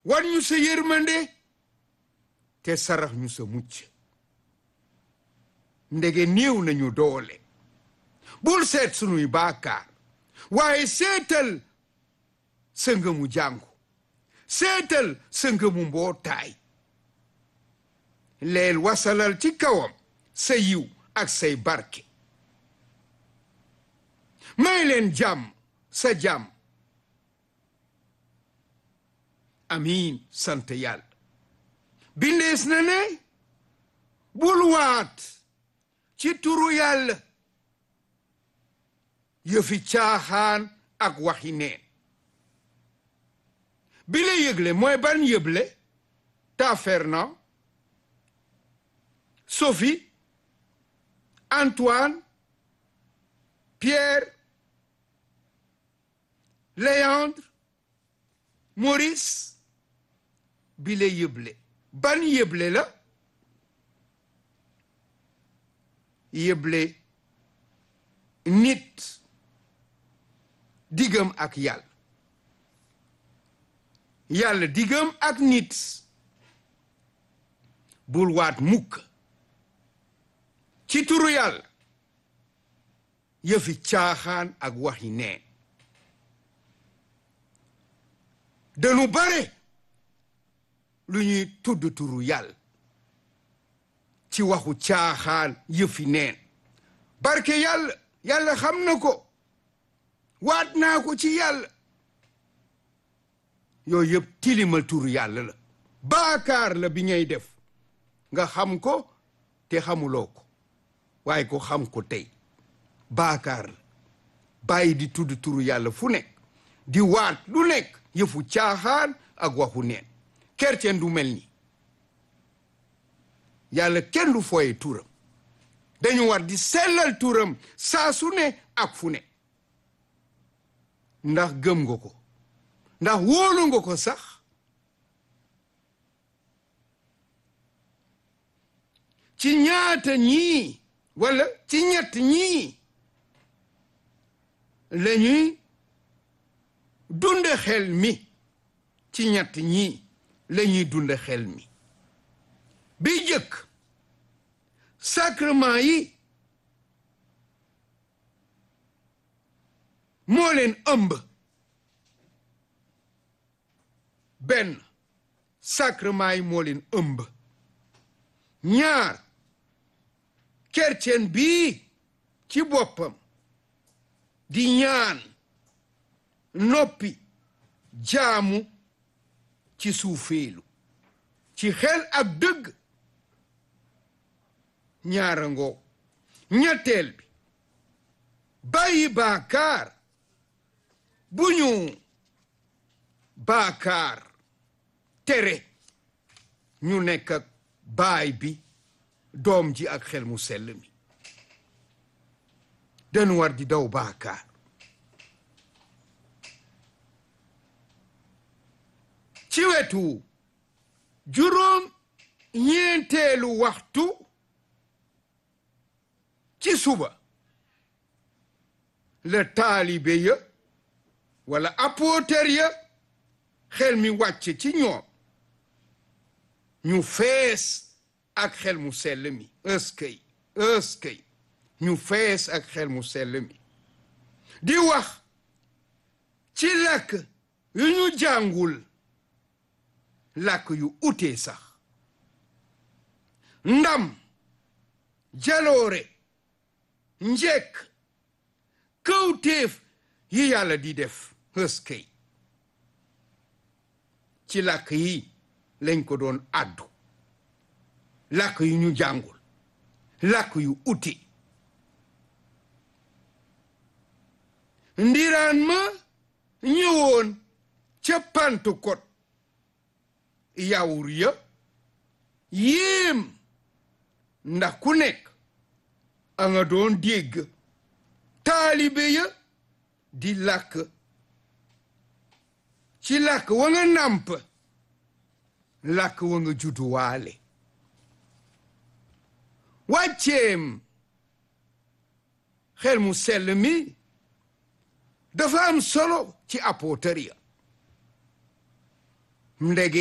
wan ñu sa yërmande te sarax ñu sa mucc ndege néew nañu doole bul seet sunuy baakaar waaye seetal sa ngëmu jàngu seetal sa ngëmu mbootaay leel wasalal ci kawam sa yiw ak say barke may leen jàmm sa jàmm amiin sant yàlla bindees na ne bul waat ci turu yàlla yëfi caaxaan ak waxi neen bi la yëgle mooy ban yëble ta Fernand Sophie Antoine Pierre Léandre Maurice bi la yëble ban yëble la yëble nit diggam ak yàlla yàlla diggam ak nit bul waat mukk ci turu yàlla yëfi caaxaan ak waxi neen dañu bare lu ñuy tudd turu yàlla ci waxu caaxaan yëfi neen barke yàlla yàlla xam na ko waat naa ko ci yàlla yooyu yëpp tilimal turu yàlla la baakaar la bi ngay def nga xam ko te xamuloo ko waaye ko xam ko tey baakaar la bàyyi di tudd turu yàlla fu nekk di waat lu nekk yëfu caaxaan ak waxu neen kercen du mel ni yàlla kenn du fooye turam dañu war di sellal turam saa su ne ak fu ne ndax gëm nga ko ndax wóolu nga ko sax ci ñaata ñii walla ci ñett ñii la ñuy dunde xel mi ci ñett ñii la ñuy dunde xel mi bi jëkk sacrement yi moo leen ëmb benn sacrement yi moo leen ëmb ñaar kercen bii ci boppam di ñaan noppi jaamu ci suufeelu ci xel ak dëgg ñaara ngoo ñetteel bi bàyyi baakaar bu ñu baakaar tere ñu nekk ak baay bi doom ji ak xel mu sell mi dañu war di daw baakaar ci wetu juróom ñeenteelu waxtu ci suba la taalibe ya wala apôtre ya xel mi wàcce ci ñoom ñu fees ak xel mu sell mi ëskëy ëskëy ñu fees ak xel mu sell mi di wax ci làkk yu ñu jàngul làkk yu utee sax ndam jaloore njekk kawtéef yi yàlla di def ëskëy ci làkk yi lañ ko doon àddu làkk yu ñu jàngul làkk yu uti ndiraan ma ñëwoon ca Pentecôte yawur ya yéem ndax ku nekk a nga doon dégg taalibe ya di làkk ci làkk wa nga nàmp làkk wa nga judduwaale wàcceem xel mu sell mi dafa am solo ci apôtre ya ndege